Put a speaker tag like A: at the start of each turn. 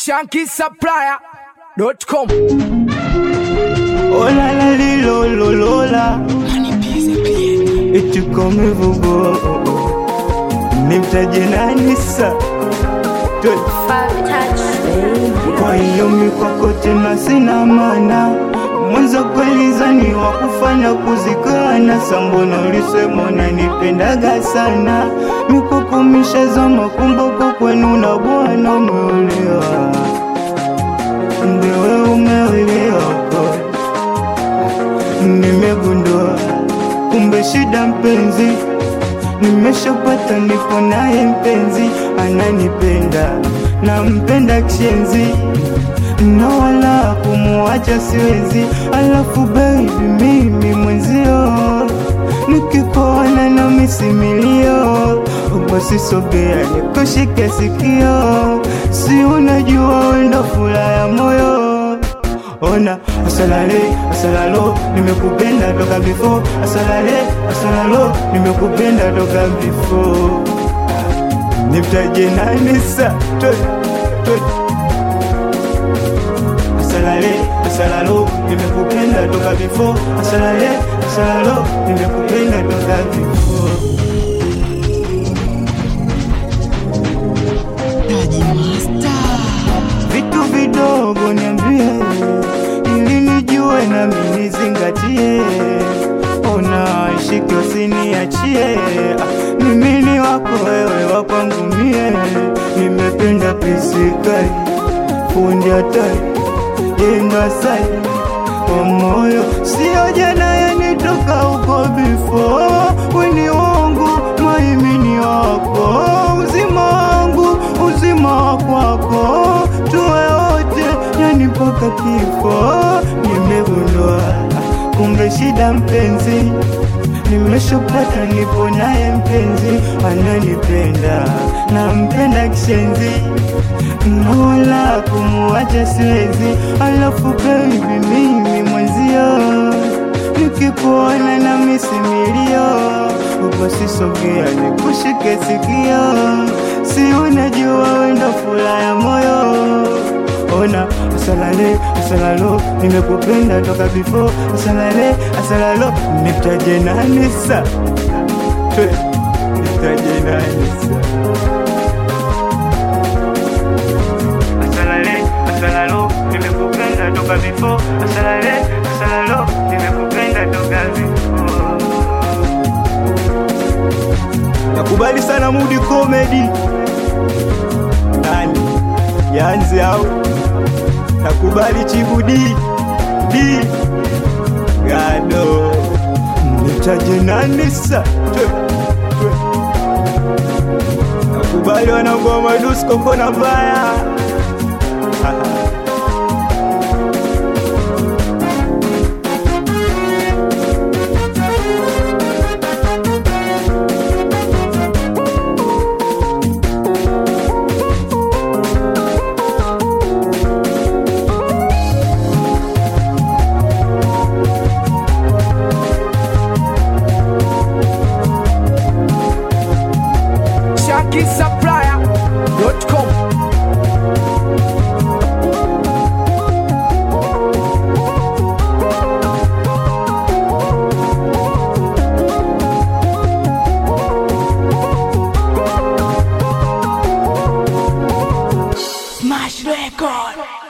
A: shankisupplier.com
B: Oh la la li lo lo lo la Eti come vugo Nimtaje nani sa Tu- Kwa hiyo mikwako tena sina maana mwanzo kwelizani wa kufanya kuzikana sambona ulisema unanipendaga sana mikwako mishazama kumboko kwenu na bwana umeolewa ndewe umeolewa kwa nimegundua kumbe shida mpenzi nimeshapata nipo naye mpenzi ananipenda nampenda kishenzi na wala kumuacha siwezi alafu baby mimi mwenzio nikikuona na misimilio basi sogea nikushike sikio si unajua wendo fula ya moyo ona asalale asalalo nimekupenda toka before asalale asalalo nimekupenda toka before nimtaje nani sa Toi, toi. asalale asalalo nimekupenda toka before asalale asalalo nimekupenda toka before vitu vidogo niambie ili nijue nami nizingatie ona shike usiniachie Ah, mimi ni wako wewe wakwangu mie nimependa pisikali fundi hatari yenga sai kwa moyo sio jana yanitoka huko bifo weni wangu maimini wako uzima wangu uzima wa kwako tuwe wote yani mpaka kifo nimegundua kumbe shida mpenzi nimeshopata nipo naye mpenzi ananipenda nampenda kishenzi nola kumuacha siwezi alafu baby mimi mwenzio nikikuona na misimilio basi sogea nikushike sikio si unajua wendo fula ya moyo ona asalale asalalo nimekupenda toka before asalale asalalo nitaje nani sa Twe, nitaje nani sa asalale asalalo nimekupenda toka before asalale asalalo nimekupenda toka before nakubali sana mudi comedy nani yanze au nakubali chibudi di gado nitaje nani sa Twe, twe. nakubali wanangoma dusko kona mbaya
A: shankisupplier.com Smash record